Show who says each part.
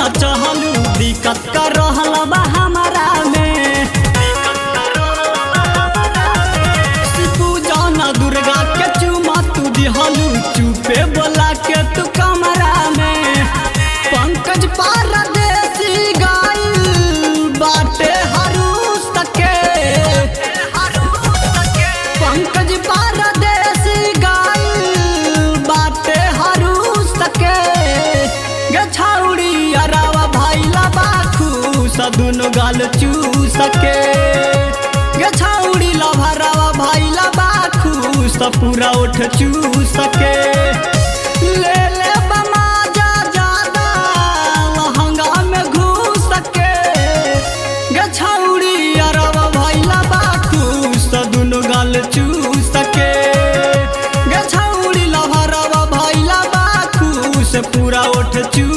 Speaker 1: न चहलू दिक्कत कर रहल बा हमारा में शिपू जाना दुर्गा के चुमा तू दिहलू चुपे बोला के तू कमरा में पंकज पारदेसी गाइल बाटे हरूस तके पंकज पारदेसी गाइल बाटे हरूस तके गे छौड़ी अरावा भाईला बाखू सदुन गाल चू सके गे छौड़ी लभरावा भाईला बाखू सब पूरा उठ चू सके ले ले बमा जा जादा लहंगा में घुस सके गे छौड़ी अरवा भैला बाखू सदुन गाल चू सके गे छौड़ी लभरवा भैला बाखू से पूरा उठ चू